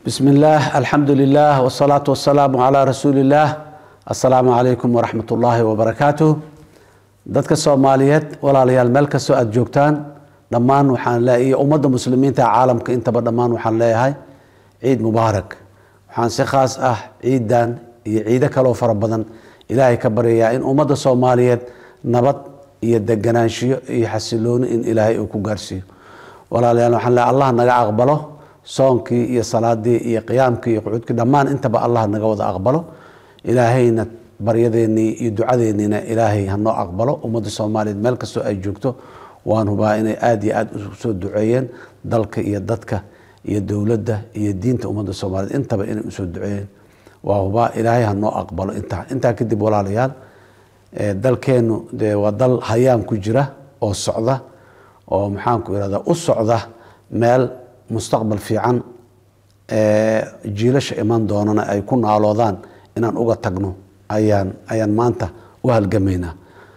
بسم الله الحمد لله والصلاة والسلام على رسول الله السلام عليكم ورحمة الله وبركاته dadka soomaaliyeed walaalayaal meel kastoo aada joogtaan dhammaan waxaan leeyahay ummadda muslimiinta caalamka intaba dhammaan waxaan leeyahay ciid mubaarak waxaan si khaas ah ciidan iyo ciido kaloo fara badan ilaahay ka baryayaa in ummadda soomaaliyeed nabad iyo deganaanshiyo iyo xasilooni in ilaahay uu ku gaarsiiyo walaalayaal waxaan leeyahay allah naga aqbalo soonkii iyo salaadii iyo qiyaamkii iyo qucuudkii dhammaan intaba allah naga wada aqbalo ilaahayna baryadeenii iyo ducadeeniina ilaahay hanoo aqbalo ummadda soomaaliyeed meel kastoo ay joogto waan hubaa inay aada iyo aada usoo duceeyeen dalka iyo dadka iyo dowladda iyo diinta ummadda soomaaliyeed intaba inay usoo duceeyeen waa hubaa ilaahay hanoo aqbalo intaa intaa kadib walaalayaal dalkeenu dee waa dal hayaan ku jira oo socda oo maxaanku irahda u socda meel mustaqbal fiican jiilasha iman doonana ay ku naaloodaan inaan uga tagno ayaan ayaan maanta u halgamaynaa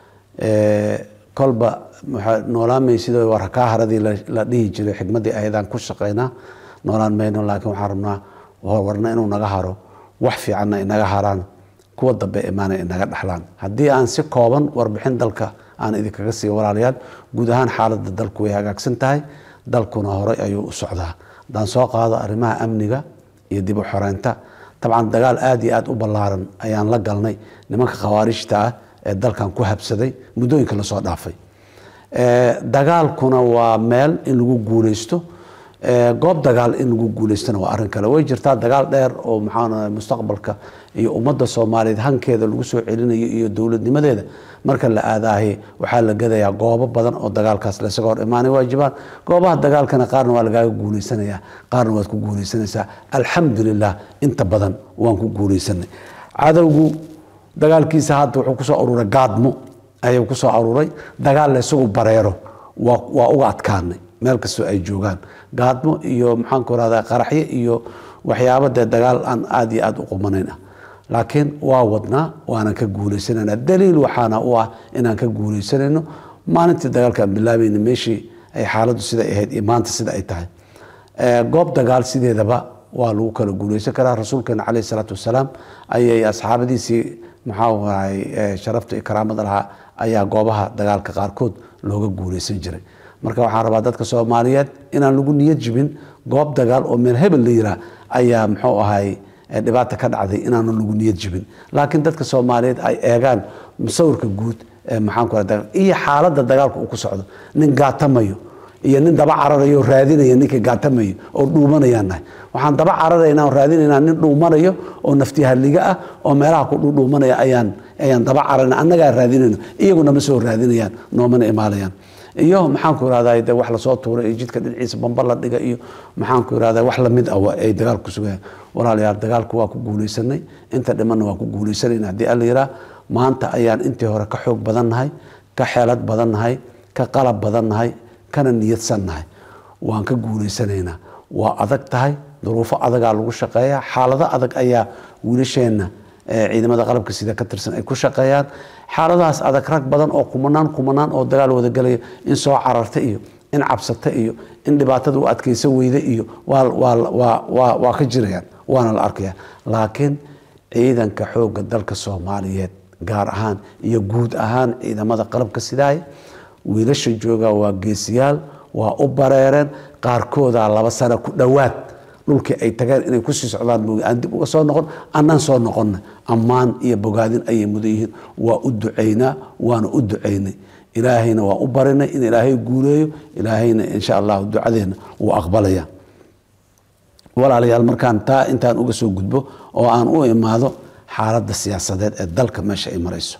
kolba waxaa noolaan maysid war kaa haradii la dhihi jiray xikmaddii ayadaan ku shaqaynaa noolaan mayno laakiin waxaan rabnaa warna inuu naga haro wax fiicanna inaga haraan kuwa dambe imaana inaga dhexlaan haddii aan si kooban warbixin dalka aan idinkaga siiyo walaalayaal guud ahaan xaaladda dalku way hagaagsan tahay dalkuna horey ayuu u socdaa haddaan soo qaado arrimaha amniga iyo dib u xoreynta dabcan dagaal aada iyo aada u ballaaran ayaan la galnay nimanka khawaarijta ah ee dalkan ku habsaday muddooyinka lasoo dhaafay dagaalkuna waa meel in lagu guuleysto goob dagaal in lagu guuleystona waa arrin kale way jirtaa dagaal dheer oo maxaa mustaqbalka iyo ummadda soomaaliyeed hankeeda lagu soo celinayo iyo dowladnimadeeda marka la aadaahay waxaa la gadayaa goobo badan oo dagaalkaas laysaga hor imaanay waajibaan goobaha dagaalkana qaarna waa lagaaga guuleysanayaa qaarna waad ku guuleysanaysaa alxamdulilah inta badan waan ku guuleysanay cadowgu dagaalkiisa hadda wuxuu kusoo aruuray gaadmo ayuu kusoo aruuray dagaal laysagu bareero waa uga adkaanay meel kastoo ay joogaan gaadmo iyo maxaanku rahda qaraxyo iyo waxyaaba dee dagaal aan aada iyo aada u qumanayn ah laakiin waa wadnaa waanan ka guuleysanayna daliil waxaana u ah inaan ka guuleysanayno maalintii dagaalka aan bilaabayna meeshii ay xaaladdu siday ahayd iyo maanta sida ay tahay goob dagaal sideedaba waa lagu kala guuleysan karaa rasuulkeena caleyhi salaatu wasalaam ayay asxaabadiisii maxaa ahay sharafta iyo karaamada lahaa ayaa goobaha dagaalka qaarkood looga guuleysan jiray marka waxaan rabaa dadka soomaaliyeed inaan lagu niyad jibin goob dagaal oo meel hebel la yiraa ayaa muxuu ahay dhibaata ka dhacday inaanu lagu niyad jibin laakiin dadka soomaaliyeed ay eegaan musawirka guud maxaanku iyo xaaladda dagaalka uu ku socdo nin gaatamayo iyo nin daba cararayo raadinaya ninkii gaatamayo oo dhuumanayaan nahay waxaan daba cararayna oo raadinaynaa nin dhuumanayo oo naftihaliga ah oo meelaha ku dhuudhuumanaya ayaan ayaan daba cararayna annagaa raadinayno iyaguna ma soo raadinayaan noomana imaalayaan iyo maxaanku irahda de wax lasoo tuuray iyo jidka dhinaciisa bamba la dhiga iyo maxaanku irahda wax lamid ah ay dagaalku sugayaan walaalayaal dagaalku waa ku guuleysanay inta dhimanna waa ku guuleysanayna haddii alla yiraa maanta ayaan intii hore ka xoog badan nahay ka xeelad badan nahay ka qalab badan nahay kana niyadsan nahay waan ka guuleysanaynaa waa adag tahay duruufo adagaa lagu shaqeeya xaalado adag ayaa wiilasheenna ciidamada qalabka sida ka tirsan ay ku shaqeeyaan xaaladahaas adag rag badan oo kumanaan kumanaan oo dagaal wadagelaya in soo cararta iyo in cabsata iyo in dhibaatada u adkeysa weyda iyo waa ka jirayaan waana la arkaya laakiin ciidanka xoogga dalka soomaaliyeed gaar ahaan iyo guud ahaan ciidamada qalabka sidaaya wiilasha jooga waa geesiyaal waa u bareereen qaarkooda laba sano ku dhowaad dhulkii ay tageen inay kusii socdaan moogi aan dib uga soo noqon annaan soo noqonna ammaan iyo bogaadin ayay mudan yihiin waa u ducaynaa waana u ducaynay ilaahayna waa u barinay in ilaahay guuleeyo ilaahayna insha allahu ducadeena wuu aqbalaya walaalayaal markaan taa intaan uga soo gudbo oo aan u imaado xaaladda siyaasadeed ee dalka meesha ay marayso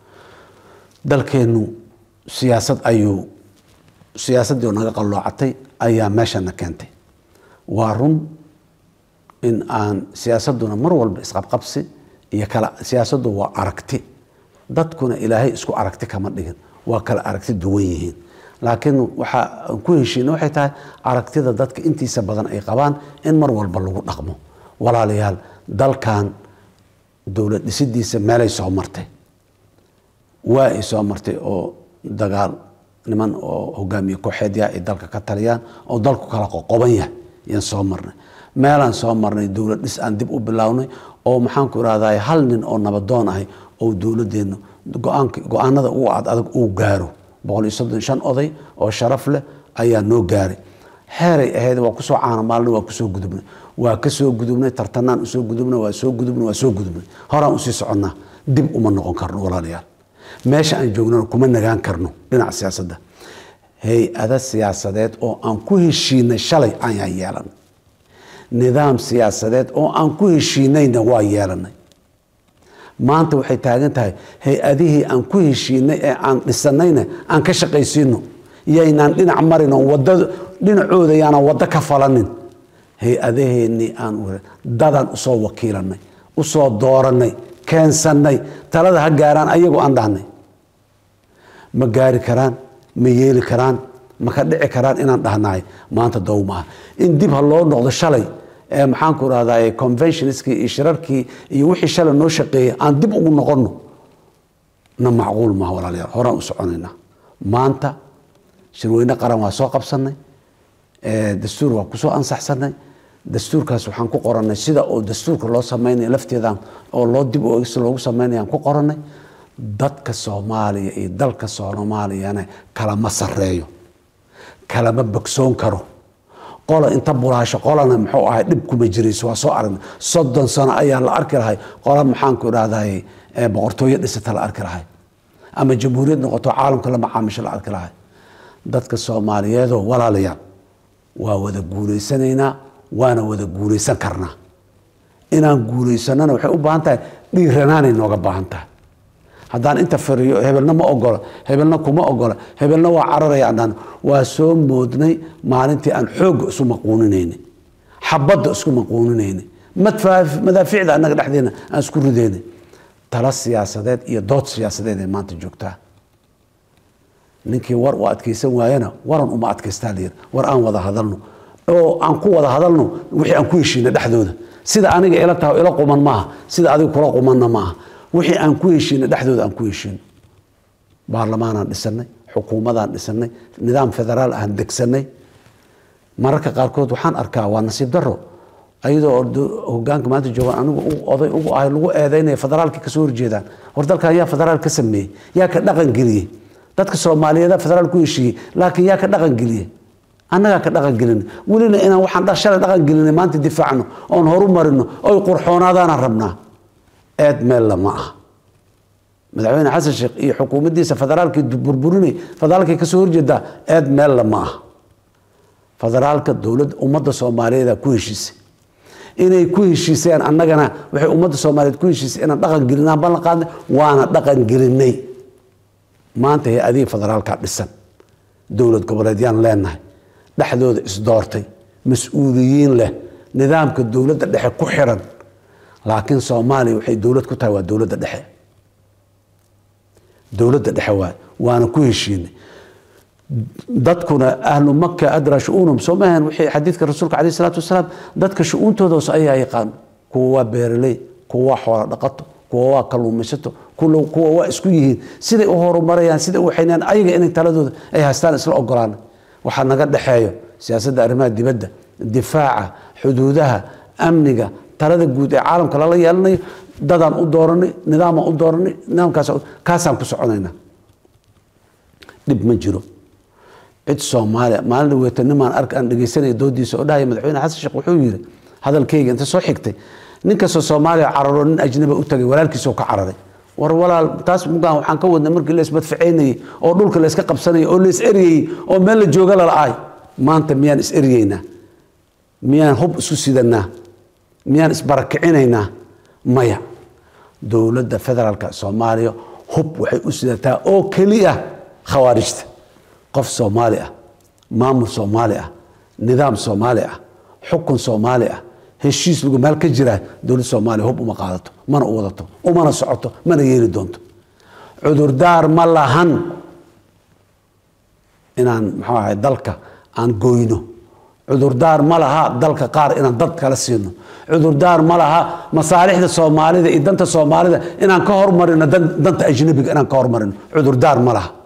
dalkeennu siyaasad ayuu siyaasaddii naga qalloocatay ayaa meeshana keentay waa run in aan siyaasaduna mar walba isqabqabsi iyo kala siyaasaddu waa aragti dadkuna ilaahay isku aragti kama dhigin waa kala aragti duwan yihiin laakiin waxa aan ku heshiina waxay tahay aragtida dadka intiisa badan ay qabaan in mar walba lagu dhaqmo walaalayaal dalkan dowlad dhisidiisa meelay soo martay waa ay soo martay oo dagaal niman oo hogaamiye kooxeedya ay dalka ka taliyaan oo dalku kala qoqoban yahay yaan soo marnay meelaan soo marnay dowlad dhis aan dib u bilownay oo maxaanku irahday hal nin oo nabadoon ahay oo dowladeenna go-aanada ugu ad adag uu gaaro boqol iyo soddon shan oday oo sharaf leh ayaa noo gaaray xeeray ahayd waa kusoo caanamaalnay waa kusoo gudubnay waa kasoo gudubnay tartanaan usoo gudubnay waa soo gudubnay waa soo gudubnay horaan usii soconnaa dib uma noqon karno walaalayaal meesha aan joognana kuma nagaan karno dhinaca siyaasadda hay-ada siyaasadeed oo aan ku heshiinay shalay ayaan yeelanay nidaam siyaasadeed oo aan ku heshiinayna waa yeelanay maanta waxay taagan tahay hay-adihii aan ku heshiinay ee aan dhisanayna aan ka shaqaysiino yaynaan dhinac marin oo wada dhinacooda yaanaan waddo ka falanin hay-adaheennii aan dadan usoo wakiilanay usoo dooranay keensannay talada ha gaaraan ayagoo aan dhahnay ma gaari karaan ma yeeli karaan ma ka dhici karaan inaan dhahnahay maanta dow maaha in dib ha loo noqdo shalay ee maxaanku rahdaa conventionskii iyo shirarkii iyo wixii shalay noo shaqeeyay aan dib ugu noqonno na macquul maaha walaalayaal horaan u soconaynaa maanta shirweyne qaran waa soo qabsanay dastuur waa kusoo ansaxsanay dastuurkaas waxaan ku qoranay sida oo dastuurka loo sameynaya lafteedan oo loo dib si loogu sameynaya aan ku qoranay dadka soomaaliya iyo dalka soomaaliyana kalama sareeyo kalama bogsoon karo qola inta bulaasho qolana muxuu ahay dhib kuma jirayso waa soo aragnay soddon sano ayaa la arki lahay qola maxaanku idhahday boqortooyo dhisata la arki lahay ama jamhuuriyad noqoto caalamka la macaamisho la arki lahay dadka soomaaliyeedoo walaalayaal waa wada guulaysanaynaa waana wada guulaysan karnaa inaan guulaysanana waxay u baahan tahay dhiiranaanay nooga baahan tahay haddaan inta fariyo hebelna ma ogola hebelna kuma ogola hebelna waa cararaya adhaan waa soo moodnay maalintii aan xoogga isu maquuninayna xabadda isku maquuninayna madaaficda annaga dhexdeena aan isku ridayna tala siyaasadeed iyo dood siyaasadeed ay maanta joogtaa ninkii war u adkaysan waayana waran uma adkaystaa layiri war aan wada hadalno oo aan ku wada hadalno wixii aan ku heshiina dhexdooda sida aniga ila taha ila quman maaha sida adiga kula qumanna maaha wixii aan ku heshiina dhexdooda aan ku heshiino baarlamaanaan dhisanay xukuumadaan dhisanay nidaam federaal aan degsanay mararka qaarkood waxaan arkaa waa nasiib daro ayadoo hogaanka maanta joogaan anigu oday ugu ahay lagu eedeynaya federaalkii kasoo horjeedaan war dalkan yaa federaal ka sameeyey yaa ka dhaqan geliyey dadka soomaaliyeeda federaal ku heshiiyey laakiin yaa ka dhaqan geliyey annagaa ka dhaqan gelina welina inaan waxaan shalay dhaqan gelinay maanta difaacno oon horu marino oy qurxoonaadaanaan rabnaa eed meella ma aha madaxweyne xasan sheekh iyo xukuumaddiisa federaalkii burburinay federaalkay kasoo horjeedaa eed meella ma aha federaalka dowladda ummadda soomaaliyeeda ku heshiisay inay ku heshiiseen annagana waxay ummadda soomaaliyeed ku heshiisay inaan dhaqan gelinaan ballan qaadnay waana dhaqan gelinay maanta hay-adihii federaalka dhisan dowlad goboleedyaan leenahay dhexdooda isdoortay mas-uuliyiin leh nidaamka dowladda dhexe ku xiran laakiin soomaaliya waxay dowlad ku tahay waa dowladda dhexe dowladda dhexe waay waana ku heshiinay dadkuna ahlu maka adraa shu-uunum soo maahan wixii xadiidka rasuulka caleyh isalaatu wasalaam dadka shu-uuntoodaos ayaa yaqaan kuwa waa beeraley kuwa waa xoola dhaqato kuwa waa kalluumaysato kuwa waa isku yihiin siday u horumarayaan siday u waxaynayaan ayaga inay taladooda ay haystaan isla ogolaan waxaa naga dhexeeyo siyaasadda arrimaha dibadda difaaca xuduudaha amniga talada guud ee caalamka lala yeelanayo dadaan u dooranay nidaamaan u dooranay nidaamkaas kaasaan ku soconayna dhib ma jiro cid soomaaliya maalin dhaweeta nimaan ark aan dhegeysanaya doodiisa oo dhahaya madaxweyne xasan sheekh wuxuu yiri hadalkayga inta soo xigtay nin kastoo soomaaliya cararo nin ajnaba u tagay walaalkiisoo ka cararay war walaal taas mugaan waxaan ka wadnay markii la ismadfaceynayey oo dhulka la iska qabsanayay oo la is eryayey oo meel la jooga lala'ay maanta miyaan is eryeynaa miyaan hub isku sidanaa miyaan isbarakicinaynaa maya dowladda federaalka soomaaliya hub waxay u sidataa oo keliya khawaarijta qof soomaali ah maamul soomaali ah nidaam soomaali ah xukun soomaali ah heshiis lagu meel ka jiraa dowladda soomaaliya hub uma qaadato mana u wadato umana socoto mana yeeli doonto cudurdaar ma lahan inaan muxuu ahay dalka aan goyno cudurdaar ma laha dalka qaar inaan dad kala siino cudurdaar ma laha masaalixda soomaalida iyo danta soomaalida inaan ka hormarino danta ajnabiga inaan ka hormarino cudurdaar ma laha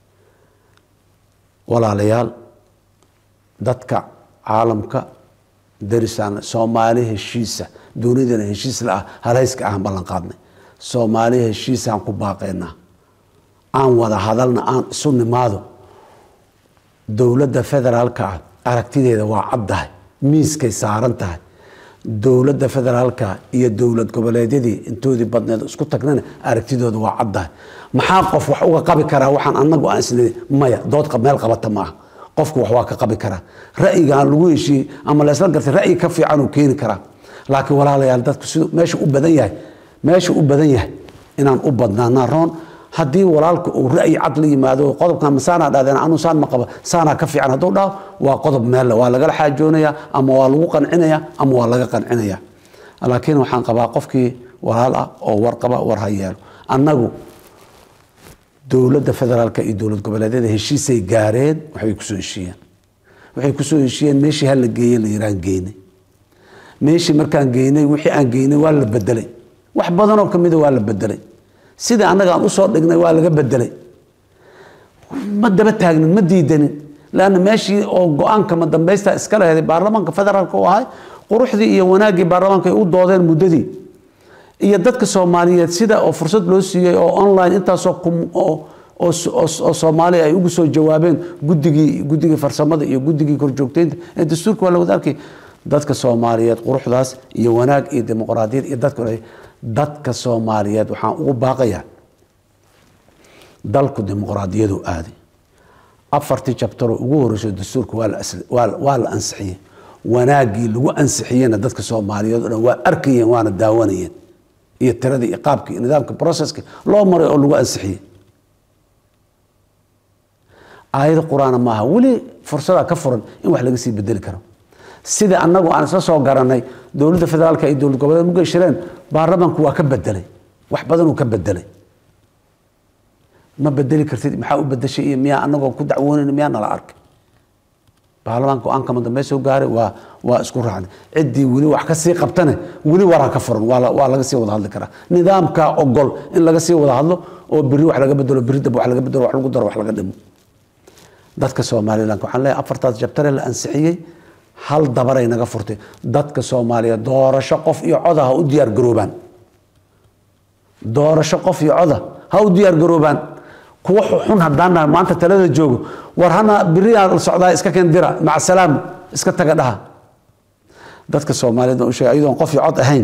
walaalayaal dadka caalamka darisaan soomaali heshiisa dunidana heshiis la ah halayska aan ballan qaadnay soomaali heshiisaan ku baaqaynaa aan wada hadalna aan isu nimaado dowladda federaalka ah aragtideeda waa caddahay miiskay saaran tahay dowladda federaalka iyo dowlad goboleedyadii intoodii badneed isku tagnana aragtidooda waa caddahay maxaa qof wax uga qabi karaa waxaan anagu aan isle maya dood meel qabata maaha qofku wax waa ka qabi karaa ra'yigaan lagu heshiiyey ama laysla gartay ra'yi ka fiican uu keeni karaa laakiin walaalayaal dadku siduu meesha u badan yahay meesha u badan yahay inaan u badnaanaa roon haddii walaalka uu ra'yi cad la yimaado qodobkan masaanaa dhahdeen anu saan ma qaba saanaa ka fiican hadduu dhaho waa qodob meelle waa lagala xaajoonaya ama waa lagu qancinaya ama waa laga qancinaya laakiin waxaan qabaa qofkii walaal ah oo war qaba war ha yeelo annagu dowladda federaalka iyo dowlad goboleedyada heshiisay gaareen waxbay kusoo heshiiyeen waxay kusoo heshiiyeen meeshii hala geeye la yiraan geynay meeshii markaan geynay wixii aan geynay waa la bedelay wax badanoo kamida waa la bedelay sidai annaga aan usoo dhignay waa laga bedelay ma daba taagnin ma diidanin lanna meeshii oo go-aanka ma dambaysta iska laheeday baarlamaanka federaalka u ahay quruxdii iyo wanaaggii baarlamaanka ay u doodeen muddadii iyo dadka soomaaliyeed sida oo fursad loo siiyey oo online intaasoo oo soomaaliya ay ugu soo jawaabeen gudigii guddigii farsamada iyo guddigii korjoogteynta ee dastuurka waa la wada arkay dadka soomaaliyeed quruxdaas iyo wanaag iyo dimuqraadiyad iyo dadka dadka soomaaliyeed waxaan ugu baaqayaa dalku dimuqraadiyadu aaday afartii jabtaroo ugu horeyso dastuurka waa la ansixiyey wanaaggii lagu ansixiyena dadka soomaaliyeed o dhan waa arkayeen waana daawanayeen iyo tiradii iyo qaabkii iyo nidaamka processki loo maray oo lagu ansixiyey aayado qur-aana maaha weli fursadaa ka furan in wax laga sii bedeli karo sida annagu aan isla soo garanay dowladda federaalka iyo dowlad goboleed muga shireen baarlamaanku waa ka bedelay wax badanuu ka bedelay ma bedeli kartid maxaa u bedeshay iyo miyaa anagoo ku dacwoonayn miyaa nala arkay baarlamaanka go-aanka madambey soo gaaray waa waa isku raacnay ciddii weli wax ka sii qabtane weli waraa ka furan waa waa laga sii wada hadli karaa nidaamka ogol in laga sii wada hadlo oo beri wax laga bedelo beri dab wax laga bedelo wax lagu daro wax laga dhimo dadka somaliland waxaan leeyahay afartaas jabtare la ansixiyey hal dabaray naga furtay dadka soomaaliyeed doorasho qof iyo coda ha u diyaar garoobaan doorasho qof iyo coda ha u diyaar garoobaan kuwa xun haddaan nahay maanta talada joogo war hana beriyaa socdaa iska keen dira maca salaam iska taga dhaha dadka soomaaliyeed u sheegay ayadoon qof iyo cod ahayn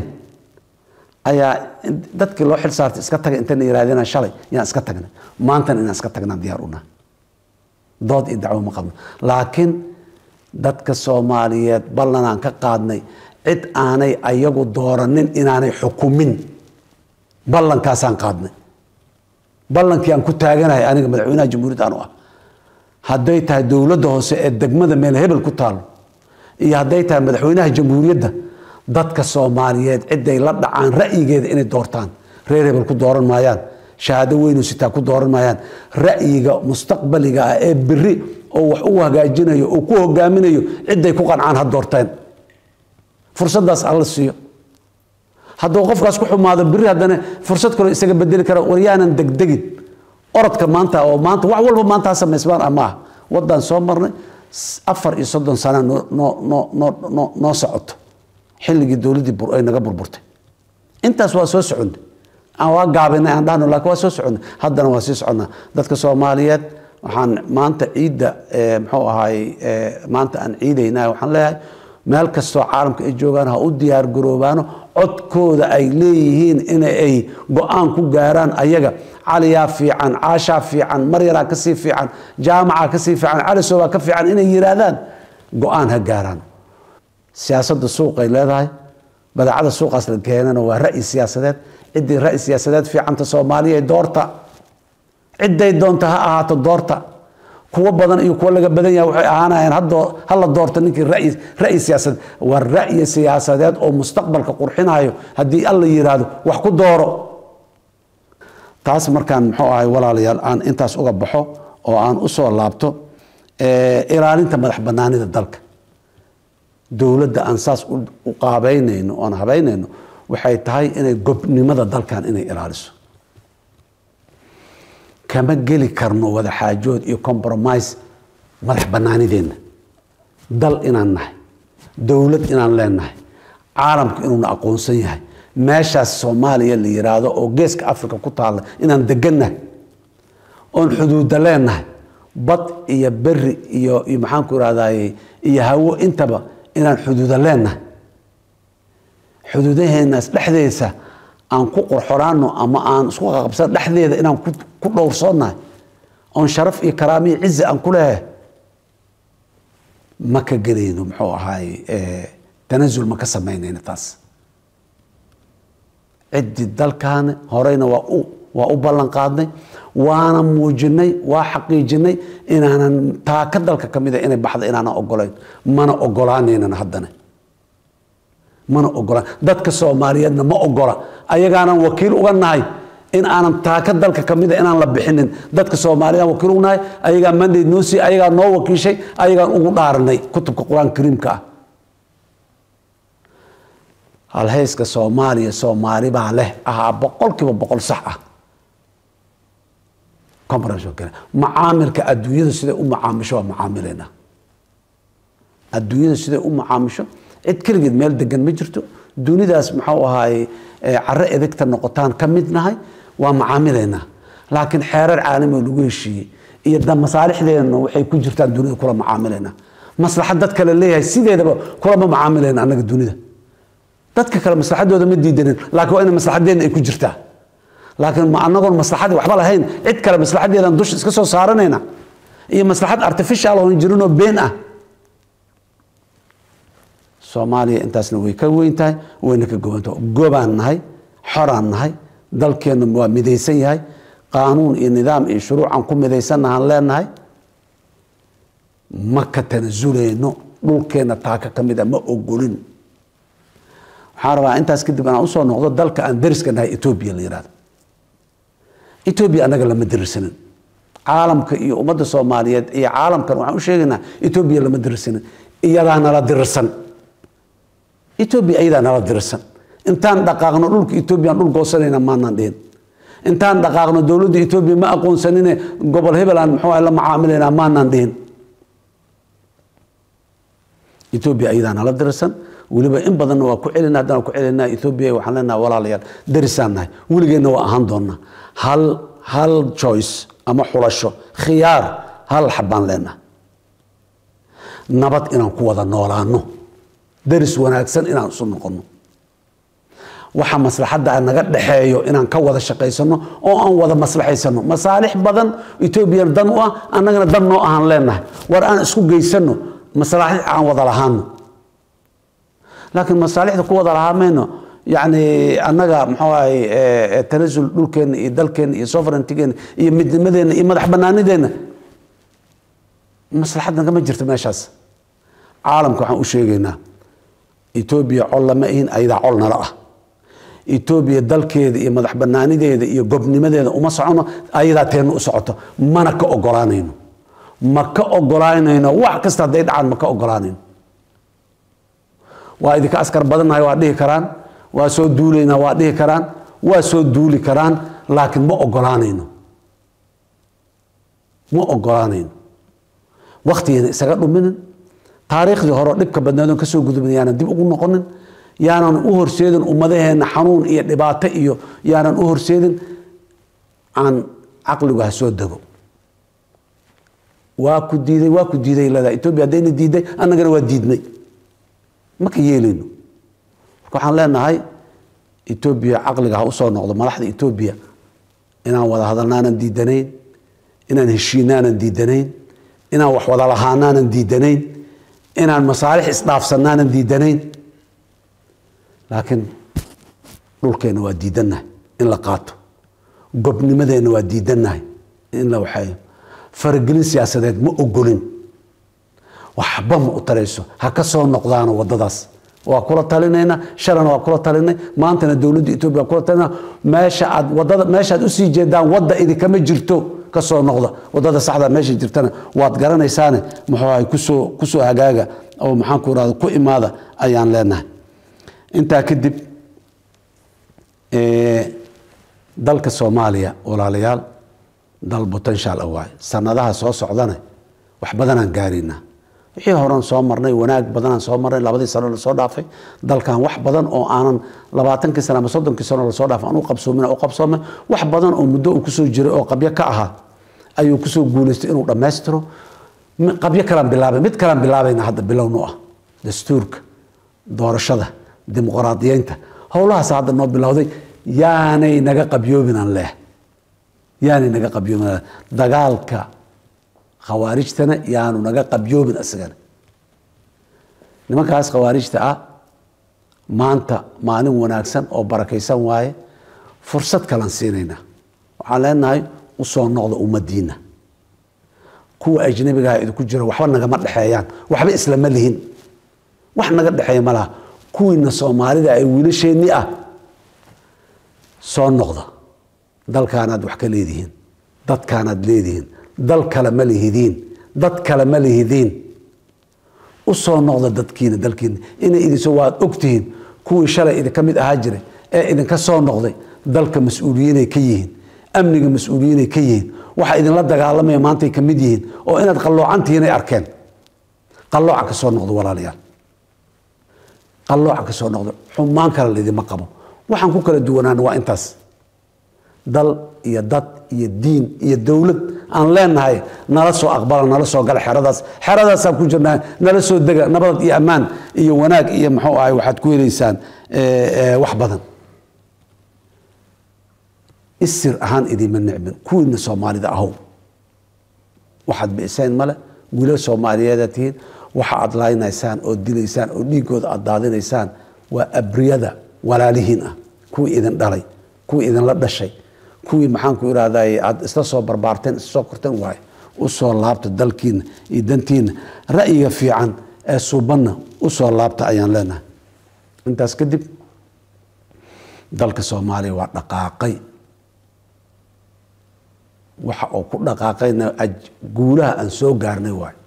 ayaa dadkii loo xil saartay iska taga intayna yirahdeen shalay yaan iska tagnay maantana inaan iska tagnaan diyaar u nahay dood iyo dacwo ma qabno laakiin dadka soomaaliyeed ballanaan ka qaadnay cid aanay ayagu dooranin inaanay xukumin ballankaasaan qaadnay ballankii aan ku taaganahay aniga madaxweynaha jamhuuriyadda anu ah hadday tahay dowladda hoose ee degmada meel hebel ku taalo iyo hadday tahay madaxweynaha jamhuuriyadda dadka soomaaliyeed ciday la dhacaan ra'yigeeda inay doortaan reer hebel ku dooran maayaan shahaado weynu sitaa ku dooran maayaan ra'yiga mustaqbaliga ah ee beri oo wax u hagaajinayo oo ku hogaaminayo ciday ku qancaan ha doorteen fursadaas alla siiyo hadduu qofkaas ku xumaado beri haddana fursad kale isaga bedeli kara waryaanan degdegin orodka maanta oo maanta wax walba maanta ha samaysmaan ah maaha waddaan soo marnay afar iyo soddon sana noo noo noo noo noo noo socoto xilligii dowladdii ay naga burburtay intaas waa soo soconnay aan waa gaabinay aan dhahno laakiin waa soo soconnay haddana waa sii soconnaa dadka soomaaliyeed waxaan maanta ciidda muxuu ahaay maanta aan ciidaynaa waxaan leeyahay meel kastoo caalamka ay joogaan ha u diyaar garoobaano codkooda ay leeyihiin in ay go-aan ku gaaraan ayaga caliyaa fiican caashaa fiican maryaraa kasii fiican jaamacaa kasii fiican calisobaa ka fiican inay yiraahdaan go-aan ha gaaraan siyaasadda suuqay leedahay badeecada suuqaas la keenana waa ra'yi siyaasadeed ciddii ra'yi siyaasadeed fiicanta soomaaliya doorta ciday doonta ha ahaato doorta kuwo badan iyo kuwo laga badan yahay waxay ahaanayeen hala doorto ninkii ra'yi siyaasadeed waa ra'yi siyaasadeed oo mustaqbalka qurxinayo haddii alla yiraahdo wax ku dooro taas markaan muxuu ahay walaalayaal aan intaas uga baxo oo aan usoo laabto ilaalinta madax banaanida dalka dowladda aan saas u qaabeynayno oon habeynayno waxay tahay inay gobnimada dalkan inay ilaaliso kama geli karno wada xaajood iyo compromise madax banaanideenna dal inaan nahay dowlad inaan leenahay caalamku inuuna aqoonsan yahay meeshaas soomaaliya la yiraahdo oo geeska africa ku taalla inaan degannahay oon xuduuda leenahay bad iyo beri iyo iyo maxaanku irahdaye iyo hawo intaba inaan xuduuda leenahay xuduudaheenaas dhexdeesa aan ku qorxoraano ama aan isku qaqabsan dhexdeeda inaan ku dhowrsoonnahay oon sharaf iyo karaamo iyo cizi aan ku leehay ma ka gelayno muxuu ahaay tanasul ma ka samaynayno taas ciddii dalkaani horeyna waa u waa u ballan qaadnay waana muujinay waa xaqiijinay inaanan taaka dalka ka mida inay baxda inaanan ogolayn mana ogolaanaynana haddana mana ogolaan dadka soomaaliyeedna ma ogola ayagaanan wakiil uga nahay in aanan taaka dalka ka mida inaan la bixinin dadka soomaaliyeed wakiil uga nahay ayagaa mandate noo sii ayagaa noo wakiishay ayagaan ugu dhaaranay kutubka qur-aan kariimka ah halhayska soomaaliya soomaali baa leh ahaa boqolkiiba boqol sax ah conference oo kale macaamilka adduunyada siday u macaamisho waa macaamileynaa adduunyada siday u macaamisho cid keligeed meel degan ma jirto dunidaas muxuu ahaaye caro edegta noqotaan ka mid nahay waa macaamileynaa laakiin xeerar caalami oo lagu heshiiyey iyo da masaalixdeena waxay ku jirtaan dunida kula macaamileynaa maslaxad dad kale leeyahay sideedaba kulama macaamileyna annaga dunida dadka kale maslaxadooda ma diidanin laakiin waa ina maslaxadeena ay ku jirtaa laakiin ma anagoon maslaxadii waxba lahayn cid kale maslaxadeedan dusha iska soo saaranayna iyo maslaxad artificial oon jirinoo been ah soomaaliya intaasna way ka weyn tahay wayna ka gobantahay gobaan nahay xoraan nahay dalkeenna waa midaysan yahay qaanuun iyo nidaam iyo shuruucan ku midaysannahaan leenahay ma ka tanasuleyno dhulkeenna taaka ka mid a ma ogolin waxaan rabaa intaas kadib inaan usoo noqdo dalka aan dariska nahay etoobiya la yihahdo etoobiya annaga lama dirisanin caalamka iyo ummadda soomaaliyeed iyo caalamkan waxaan u sheegaynaa etoobiya lama dirisanin iyadaa nala dirirsan etoobiya iyadaa nala dirirsan intaan dhaqaaqno dhulka etoobiyaan dhul goosanayna maanaan dhihin intaan dhaqaaqno dowladda etoobiya ma aqoonsanine gobol hebelaan muxuu la macaamilaynaa maanaan dhihin etoobiya iyadaa nala dirirsan weliba in badanna waa ku celina haddana ku celinaa ethoobia waxaan leenaha walaalayaal darisaan nahay weligeenna waa ahaan doonaa hal hal choice ama xulasho khiyaar hal xabbaan leenaha nabad inaan ku wada noolaano daris wanaagsan inaan isu noqono waxa maslaxadda naga dhexeeyo inaan ka wada shaqaysano oo aan wada maslaxaysano masaalix badan etoobiya dan u ah annagana dan noo ahaan leenahay war aan isku geysano maslaxid aan wada lahaano laakiin masaalixda ku wada lahaa mayno yani annaga muxuu ahay tanasul dhulkeenna iyo dalkeenna iyo sovereigntigeena iyo midnimadeenna iyo madax banaanideenna maslaxad nagama jirto meeshaas caalamka waxaan u sheegaynaa etoobiya col lama ihin ayadaa col nala ah etoobiya dalkeeda iyo madax banaanideeda iyo gobnimadeeda uma socono ayadaa teenna u socoto mana ka ogolaanayno ma ka ogolaanayno wax kasta hadday dhacaan ma ka ogolaanayno waa idinka askar badannahay waa dhihi karaan waa soo duulaynaa waa dhihi karaan waa soo duuli karaan laakiin ma ogolaanayno ma ogolaanayno waktigeena isaga dhuminin taariikhdii hore dhibka badnaadoon kasoo gudubin yaanan dib ugu noqonin yaanan u horseedin ummadaheena xanuun iyo dhibaato iyo yaanan u horseedin aan caqligu ha soo dego waa ku diiday waa ku diiday leedahay etoobiya haddayna diiday annagana waa diidnay ma ka yeelayno marka waxaan leenahay etoobiya caqliga ha usoo noqdo madaxda etoobiya inaan wada hadalnaanan diidanayn inaan heshiinaanan diidanayn inaan wax wada lahaanaanan diidanayn inaan masaalix isdhaafsanaanan diidanayn laakiin dhulkeenna waa diidannahay in la qaato gobnimadeenna waa diidannahay in la waxeeyo faragelin siyaasadeed ma ogolin waxba ma u tarayso ha ka soo noqdaano wadadaas waa kula talinayna shalana waa kula talinay maantana dowladda etoobiya waa kula talinaa meesha aad wadada meeshaad usii jeedaan wadda idinkama jirto ka soo noqda wadada saxda meesha jirtana waad garanaysaane muxuu ahay kusoo kusoo hagaaga oo maxaan ku irahda ku imaada ayaan leenahay intaa kadib dalka soomaaliya walaalayaal dal potential ah waaye sanadaha soo socdane wax badanaan gaaraynaa wixii horan soo marnay wanaag badanaan soo marnay labadii sano lasoo dhaafay dalkan wax badan oo aanan labaatankii sano ama soddonkii sano lasoo dhaafay aan u qabsoomin u qabsoomay wax badan oo muddo uu kusoo jiray oo qabyo ka ahaa ayuu kusoo guulaystay inuu dhammaystiro qabyo kalaan bilaabay mid kalaan bilaabayna hadda bilownu ah dastuurka doorashada dimuqraadiyeynta howlahaas hadda noo bilowday yaanay naga qabyoobinaan leh yaanay naga qabyoobin dagaalka khawaarijtana yaanu naga qabyoobin isagana nimankaas khawaarijta ah maanta maalin wanaagsan oo barakaysan waaye fursad kalan siinaynaa waxaan leenahay usoo noqda ummadiina kuwa ajnabigaha idinku jira waxba nagama dhexeeyaan waxba islama lihin wax naga dhexeeya ma laha kuwiina soomaalida ay wiilasheenni ah soo noqda dalkaanaad wax ka leedihiin dadkaanaad leedihiin dal kale ma lihidiin dad kale ma lihidiin u soo noqda dadkiina dalkiina inay idinso waad ogtihiin kuwii shalay idinka mid ahaa jiray ee idinka soo noqday dalka mas-uuliyiinay ka yihiin amniga mas-uuliyiinay ka yihiin waxa idinla dagaalamaya maantay ka mid yihiin oo inaad qalloocantihiinay arkeen qallooca ka soo noqdo walaalayaal qallooca ka soo noqdo xumaan kale laydima qabo waxaan ku kala duwanaana waa intaas dal iyo dad iyo diin iyo dowlad aan leenahay nala soo aqbala nala soo gala xeradaas xeradaasaan ku jirnaa nala soo dega nabad iyo ammaan iyo wanaag iyo muxuu ahay waxaad ku helaysaan wax badan isir ahaan idiima nicmin kuwiina soomaalida ahow waxaad bi'iseen male wiilal soomaaliyeeda tihiin waxa aad laynaysaan oo dilaysaan oo dhiigooda aad daadinaysaan waa abriyada walaalihiin ah kuwii idin dhalay kuwii idinla dhashay kuwii maxaanku irahday aad isla soo barbaarteen isla soo korteen waaye usoo laabta dalkiina iyo dantiina ra'yiga fiican ee suubanna usoo laabta ayaan leenahay intaas kadib dalka soomaaliya waa dhaqaaqay waxa uu ku dhaqaaqayna guulaha aan soo gaarnay waayo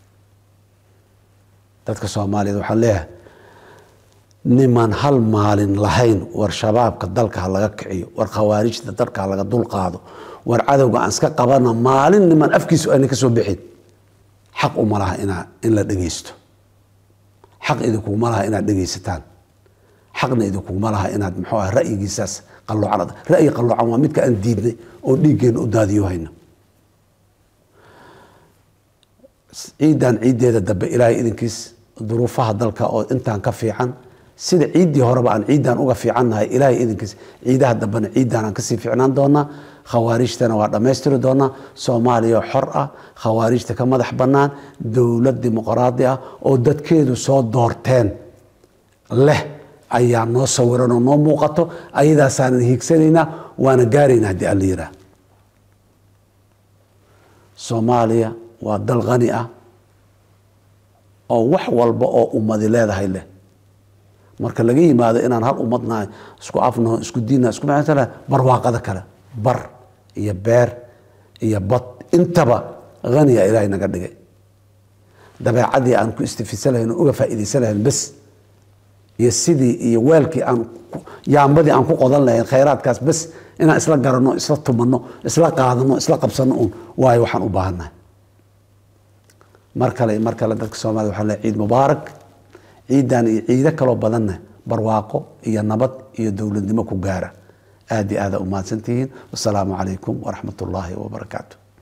dadka soomaaliyeed waxaan leeyahay niman hal maalin lahayn war shabaabka dalka ha laga kiciyo war khawaarijta dalka ha laga dulqaado war cadowga aan iska qabana maalin niman afkiisu ayna ka soo bixin xaq uma laha inaa in la dhegeysto xaq idinkuguma laha inaad dhegeysataan xaqna idinkuguma laha inaad muxuu ah ra'yigiisaas qalloocan ra'yi qalloocan waa midka aan diidnay oo dhiiggeena u daadiyo hayno ciidan ciiddeeda dambe ilaahay idinkiis duruufaha dalka oo intaan ka fiican sida ciiddii horeba aan ciidan uga fiicannahay ilaahay idinkiis ciidaha dambena ciidan aan kasii fiicnaan doonaa khawaarijtana waa dhammaystiri doonaa soomaaliya xor ah khawaarijta ka madax bannaan dowlad dimuqraadi ah oo dadkeedu soo doorteen leh ayaa noo sawiran oo noo muuqato ayadaasaanan hiigsanaynaa waana gaaraynaa haddii alla yiraa soomaaliya waa dal khani ah oo wax walba oo ummadi leedahay leh marka laga yimaado inaan hal ummadnahay isku afnaho isku diinnaha isku macantana barwaaqada kale bar iyo beer iyo bad intaba haniya ilaahay naga dhigay dabeecadii aan ku istifisan lahayn oo uga faa'iidaysan lahayn bes iyo sidii iyo weelkii aan yaambadii aan ku qodan lahayn khayraadkaas bes inaan isla garanno isla tumanno isla qaadano isla qabsanno un waayo waxaan u baahannahay mar kale mar kale dadka soomaliya waxaa leeyahay ciid mubaarak ciidan iyo ciido kaloo badanna barwaaqo iyo nabad iyo dowladnimo ku gaara aad iyo aada u mahadsantihiin wasalaamu calaykum waraxmat ullaahi wabarakaatu